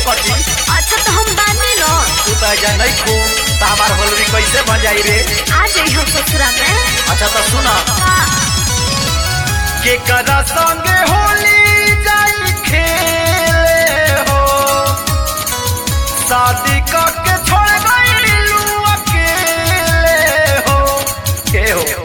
कटी अच्छा तो हम बानी न तू तो ऐजा नहीं खू तो हमार होलरी कैसे बन जाई रे आ जाई हम ससुरा में अच्छा तो सुना हाँ, के करा संगे होली जाई खेले हो शादी करके छोड़ गईलू अकेले हो के हो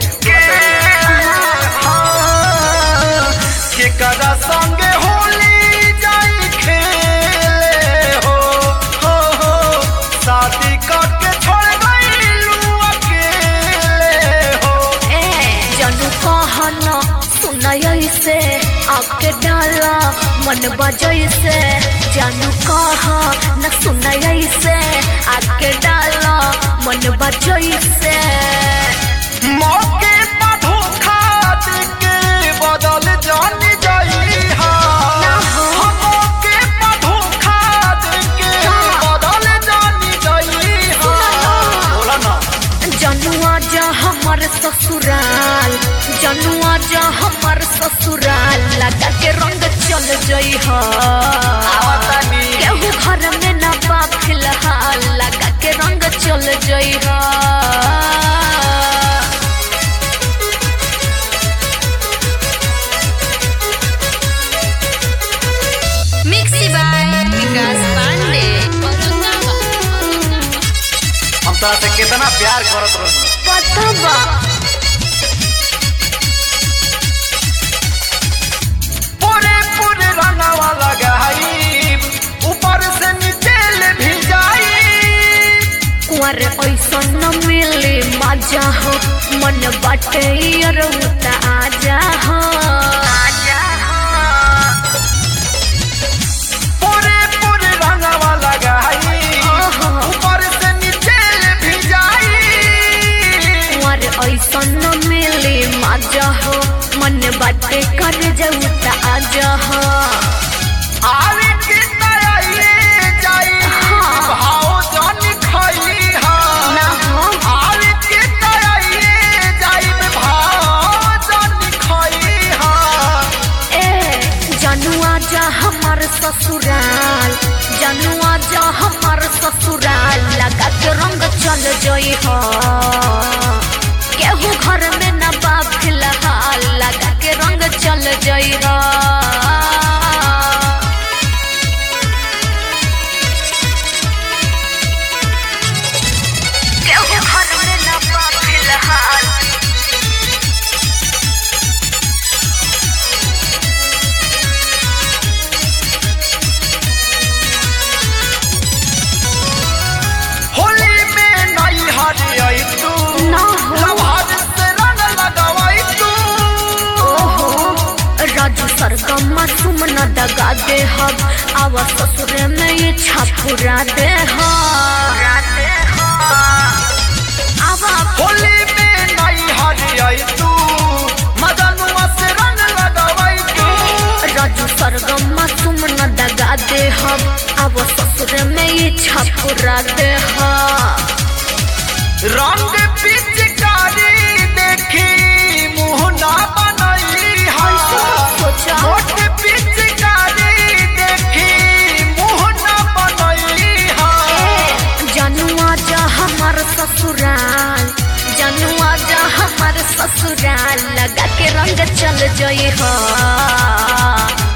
हाँ, के करा संगे होली जाई खेले हो हो हो शादी करके छोड़ गईलू अकेले हो ए जानू कहन सुनय से आके डाला मन बजय से जानू कह न सुनय से आके डाला मन बजय से मौके पर धोखा देके बदल जान जाई हा ना हो। मौके पर धोखा देके का? बदल जान जाई हा बोला ना जनुआ जा हमर ससुराल जनुआ जा हमर ससुराल लगा के रंग चल जई ह आवतानी केहू घर में न बा फिलहाल लगा के रंग चल जई ह मिक्सी बाय विकास पांडे हम तोरा से कितना प्यार करत रही पता बा पूरे पूरे रंगवा लगाई ऊपर से नीचे ले भी जाई कुंवर ऐसा न मिले मजा हो मन बाटे रउता आजा हो आजा पूरे पूरे रंगवा लगाई ओहो। ऊपर से नीचे ले भी जाई कुंवर ऐसा न मिले मजा हो मन बाटे कर जउता आजा हो आवे के तयाइए जाई हाँ। भाव जान खाई हा ना हो आवे के तयाइए जाई भाव जान खाई हा ए जनुआ जा हमर ससुराल जनुआ जा हमर ससुराल लगा के रंग चल जई हो केहू घर में न बा फिलहाल लगा के रंग चल जई हो केहू घर में न बा फिलहाल होली में नहीं हरियाई तू ना हो। लभार से रंग लगावाई तू ओहो राजू सरगम तुम न दगा दे हम आवा ससुर में ये छापुरा दे आवा होली में नहीं हरियाई तू मदनुआ से रंग लगावाई तू राजू सरगम तुम न दगा दे हम आवा ससुर में ये छापुरा दे रंग पिचकारी देखी मुंह ना बनई हा सोचा मोट पिचकारी देखी मुंह ना बनई हा जनुआ जा हमर ससुराल जनुआ जा हमर ससुराल लगा के रंग चल जई हो